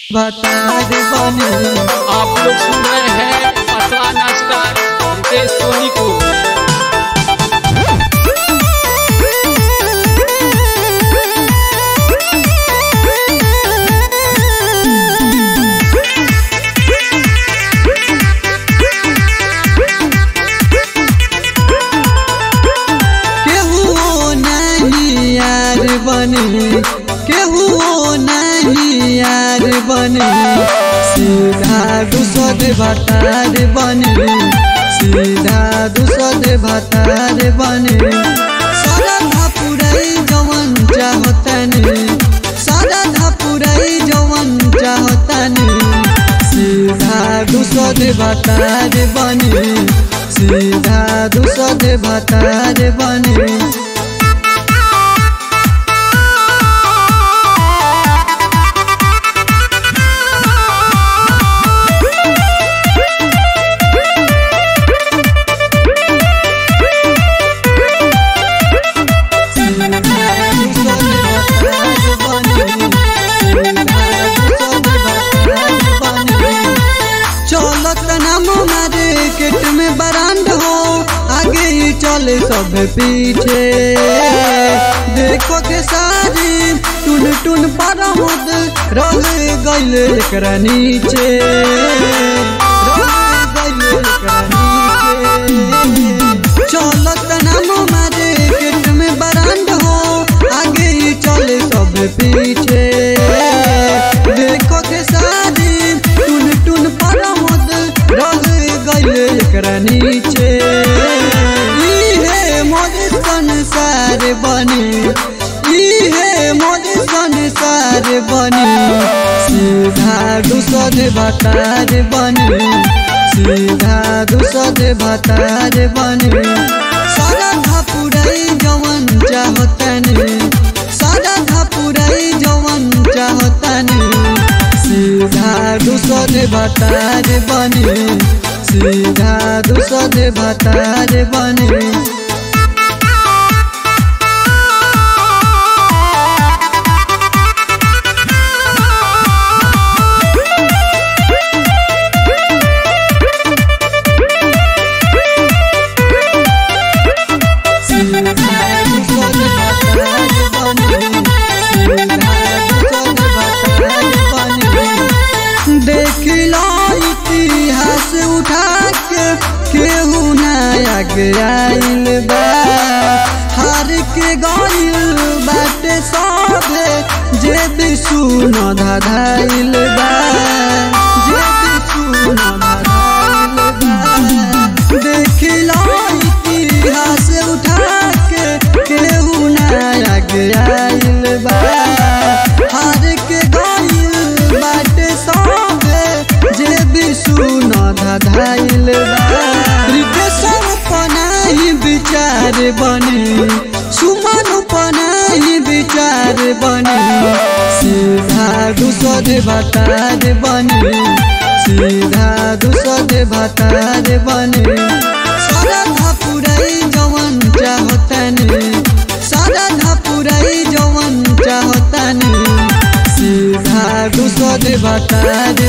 बता दे बने आप लोग सुन रहे हैं असला नाश्ता रितेश सोनी को केहू नहीं यार बने केहू नहीं यार बने सीधा दूसर भतार बने सीधा दूसर भतार बने सारा धापुरई जवन चाहतने सारा धापुरई जवन चाहतने सीधा दूसर भतार बने सीधा दूसर भतार बने चलत नाम मार्केट में बरांड हो आगे ही चले सब पीछे देखो के सारी टुन टुन पर मुद रह गइल एकरा नीचे रह गइल एकरा नीचे चलत नाम मार्केट में बरांड हो आगे ही चले सब पीछे देखो के सारी टुन टुन पर मुद रह गइल एकरा नीचे इहे मोर संसार बने इहे मोर संसार बने सीधा दूसर भतार बने सीधा दूसर भतार बने सारा धापुरई जवन चाहतने सारा धापुरई जवन चाहतने सीधा दूसर भतार बने सीधा दूसर भतार बने देखिला इतिहास उठा के केहू नया आइल बा हार के गइल बाटे सभे जे भी सुन धधाइल बा जे भी सुन धधाइल बा देखिला इतिहास उठा के केहू नया आइल बा हार के गइल बाटे सभे जे भी सुन धधाइल बा रितेशर पनाही विचार बने सुमन पनाही विचार बने सीधा दूसर भतार बने सीधा दूसर भतार बने सारा धापुरई जवन चाहतने सारा धापुरई जवन चाहतने सीधा दूसर भतार